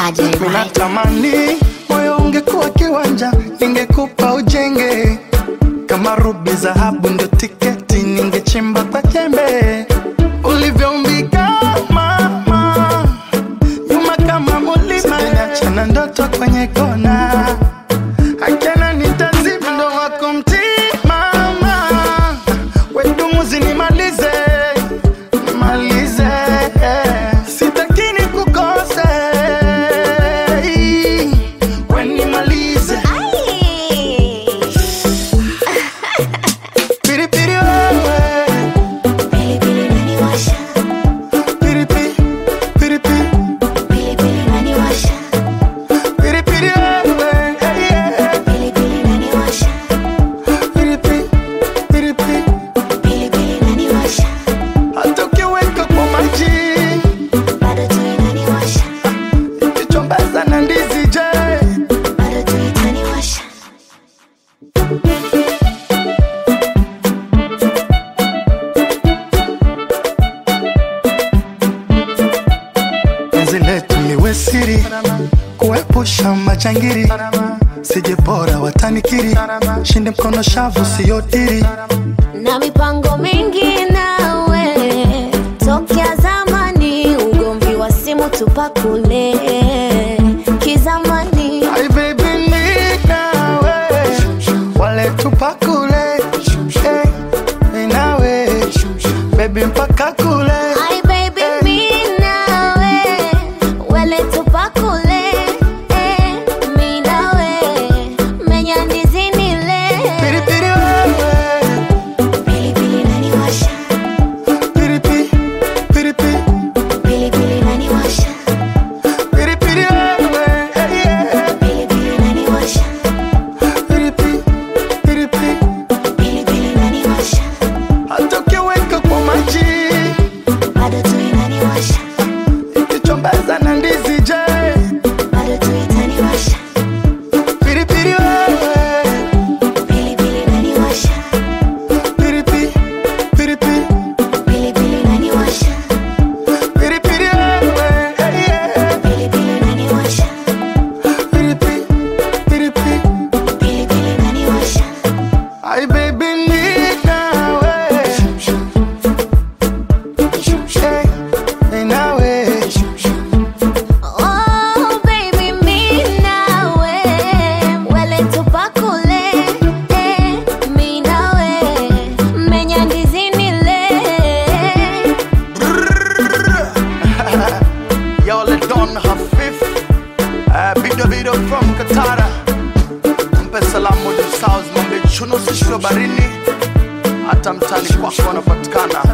RJ Mike. Minatamani moyo ungekuwa kiwanja, ningekupa ujenge kama rubi, dhahabu ndio tiketi, ningechimba kwa jembe ulivyoumbika mama, nyuma kama mulima, achana ndoto kwenye kona, akena nitazima ndo wako mtimama, wedumuzi nimalize nimalize, sitaki nikukose, we nimalize piripiri wewe Pilipili inaniwasha, piripiri piripiri pilipili inaniwasha, piripiri wewe hey, yeah. pilipili inaniwasha, piripiri piripiri pilipili inaniwasha, hata ukiweka kwa maji bado tu inaniwasha, ikichombaza na ndizi je bado tu itaniwasha. penzi letu liwe siri kuepusha majangiri sije bora watanikiri shinde mkono shavu siyodiri na mipango mingi nawe tokea zamani, ugomvi wa simu tupakule kizamani. Ay, baby, mi nawe wale tupakule hey, mi nawe baby mpaka kule Ay, baby, mi nawe, wele tupakule, eh, mi nawe, menya ndizi nile. piripiri wewe Pilipili inaniwasha, piripiri piripiri pilipili inaniwasha, piripiri wewe hey, yeah. pilipili inaniwasha, piripiri piripiri pilipili inaniwasha, hata ukiweka kwa maji bado tu inaniwasha, ikichombaza na ndizi je bado tu itaniwasha, piripiri wewe pilipili inaniwasha, piripiri piripiri pilipili inaniwasha, piripiri wewe hey, yeah. pilipili inaniwasha, piripiri piripiri pilipili inaniwasha. Ay, baby, mi nawe hey, mi nawe Oh baby, mi nawe, wele tupakule, eh, mi nawe, menya ndizi nile. Y'all let Don Hafif uh, Bido Bido from Katara Mpe salamu du South Mambe chuno sisho barini Hata mtani kwako wanapatikana